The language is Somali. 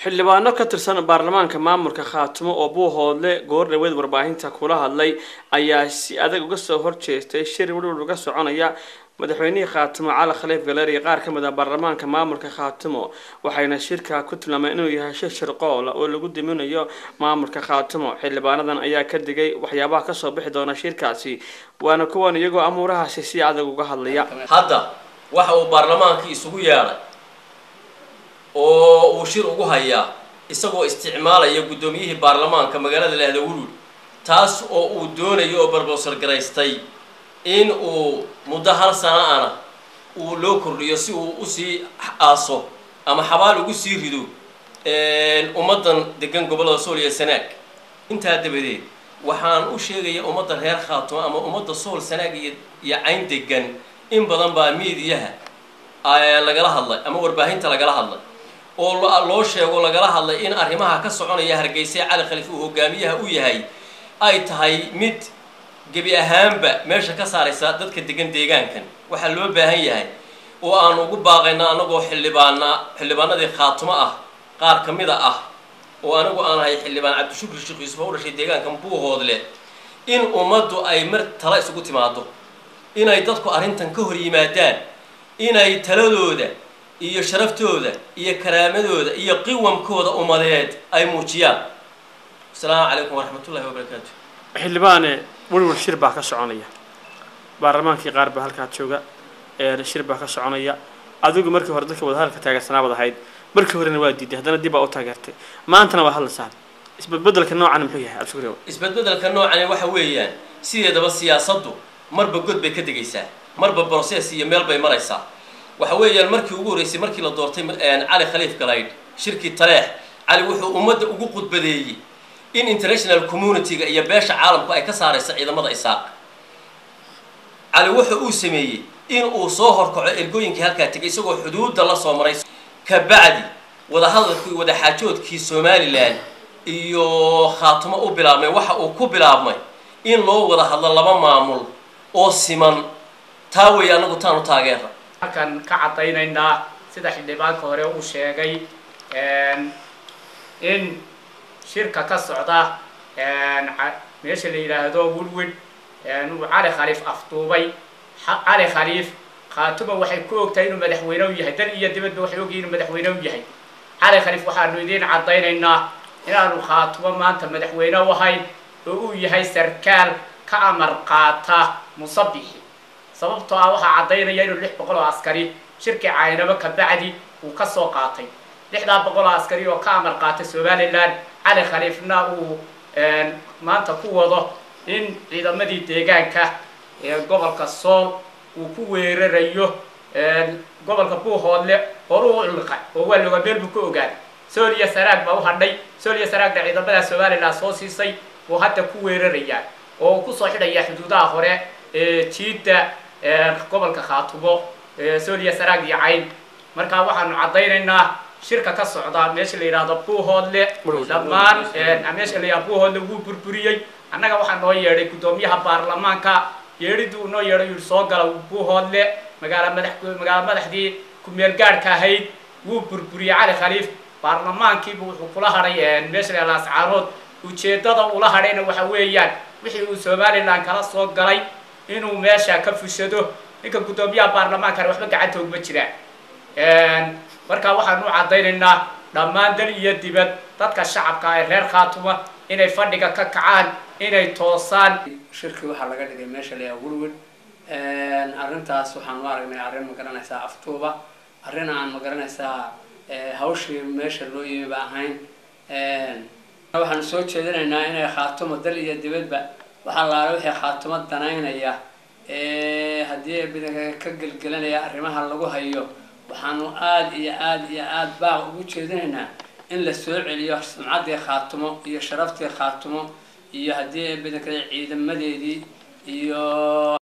xildhibaano ka tirsan baarlamaanka maamulka khaatimo oo buuhoodle goor dhaweed warbaahinta kula hadlay ayaa si adag uga soo horjeestay shir weliwal uga soconaya madaxweynihii khaatimo cali khaliif galer iyo qaar ka mid ah baarlamaanka maamulka khaatimo waxayna shirka ku tilmaameen inuu yahay shir shirqoola oo lagu diminayo maamulka khaatimo xildhibaanadan ayaa ka digay waxyaabaha kasoo bixi doona shirkaasi waana kuwan iyagoo amuurahaasi si adag uga hadlaya hadda waxa uu baarlamaankii isugu yeedhay oo uu shir ugu hayaa isagoo isticmaalaya guddoomiyihii baarlamaanka magaalada lahda wulwul taas oo uu doonayo oo barbowsar garaystay in uu muddo hal sana ana uu loo kordhiyo si uu usii aaso ama xabaal ugu sii rido ummaddan degan gobollada sool iyo sanaag intaa dabadeed waxaan u sheegaya ummadda reer khaatimo ama ummadda sool sanaag iyo iyo cayn degan in badan baa miidiyaha lagala hadlay ama warbaahinta lagala hadlay oo loo sheego lagala hadlay in arrimaha ka soconaya hargeysa cali khaliif uu hogaamiyaha u yahay ay tahay mid gebi ahaanba meesha ka saaraysa dadka degan deegaankan waxaa loo baahan yahay oo aanu ugu baaqayna anagoo xildhibaana xildhibaanadii khaatimo ah qaar ka mida ah oo anigu aan ahay xildhibaan cabdishukri sheekh yuusuf oo u dhashay deegaankan buuhoodle in ummaddu ay mar tala isugu timaado inay dadku arrintan ka hor yimaadaan inay taladooda iyo sharaftooda iyo karaamadooda iyo qiwamkooda umadeed ay muujiyaan asalaamu calaykum waraxmatullahi wabarakaatu xildhibaane welwal shir baa ka soconaya baarlamaankii qaar baa halkaa jooga shir baa ka soconaya adigu markii hore dadka wadahadalka taageersanaabad ahayd markii horena waa diiday haddana dib baa u taageertay maantana waa hadlaysaan isbedbedelka noocan muxuu yahay abshukri isbedbedelka noocani waxa weeyaan sideedaba siyaasaddu marba god bay ka degaysaa marba brocess iyo meel bay maraysaa waxa weeyaan markii ugu horreysay markii la doortay cali khaliif galaydh shirkii taleex cali wuxuu ummadda ugu qudbadeeyey in international community-ga iyo beesha caalamku ay ka saarayso ciidamada isaaq cali wuxa uu sameeyey in uu soo horkaco ergooyinkii halkaa tegay isagoo xuduudda la soo maray kabacdi wadahadalkii wadaxaajoodkii somalilan iyo khaatimo u bilaabmay waxa uu ku bilaabmay in loo wada hadlo laba maamul oo siman taa weeye anagu taanu taageera halkan ka caddaynaynaa sida xildhibaanka hore uu sheegay in shirka ka socda meesha la yidhaahdo wulwid uu cali khaliif afduubay cali khaliif khaatuma waxay ku ogtahay inuu madaxweyne u yahay dal iyo dibadba waxay ogyihin inuu madaxweyne u yahay cali khaliif waxaanu idiin caddaynaynaa inaanu khaatumo maanta madaxweyne u ahayn oo uu yahay sarkaal ka amar qaata musabixi sababtoo ah waxaa caddaynaya inuu lix boqol oo askari shirkii caynabo kabacdi uu ka soo qaatay lixdaa boqol oo askari oo ka amar qaata somalilan cali khaliifna uu maanta ku wado in ciidamadii deegaanka ee gobolka sool uu ku weerarayo gobolka buuhoodle horuu ulqa oo waa loga meel buu ka ogaan sool iyo saraag baa u hadhay sool iyo saraagna ciidamada somalilan soo siisay uu hadda ku weerarayaa oo uu kusoo xidhaya xuduudaha hore ee jiidda gobolka khaatumo sooliya saraag iyo cayn markaa waxaanu caddaynaynaa shirka ka socda meesha la yidhaahdo buuhoodle dhammaan meesha la yidhahdo buuhoodle wuu burburiyey annaga waxaa noo yeedhay guddoomiyaha baarlamaanka yeedhiduu noo yeedhay yidhi soo gala buuhoodle magaala madax magaala madaxdii ku-meel gaadhka ahayd wuu burburiyey cali khaliif baarlamaankiibu wuxuu kula hadhay meesha la yidhahdo ascaarood ujeeddada ula hadhayna waxa weeyaan wixii uu somalilan kala soo galay inuu meesha ka fushado ninka guddoomiyaha baarlamaankana waxba gacanta ogma jiraan markaa waxaanu u caddaynaynaa dhammaan dal iyo dibad dadka shacabka ee reer khaatuma inay fadhiga ka kacaan inay toosaan shirkii waxaa laga dhigay meesha la yaha wulwil arrintaas waxaan u aragnay arrin ma garanaysaa aftuuba arrin aan ma garanaysaa hawshii meesha loo yimi ba ahayn waxaanu soo jeedinaynaa inay khaatumo dal iyo dibadba waxaa laala wixii khaatumo danaynaya haddii bidanka ka gelgelanaya arrimaha lagu hayo waxaanu aada iyo aada iyo aada baaq ugu jeedinaynaa in la soo celiyo sumcaddii khaatumo iyo sharaftii khaatumo iyo haddii bidanka ciidamadeedii iyo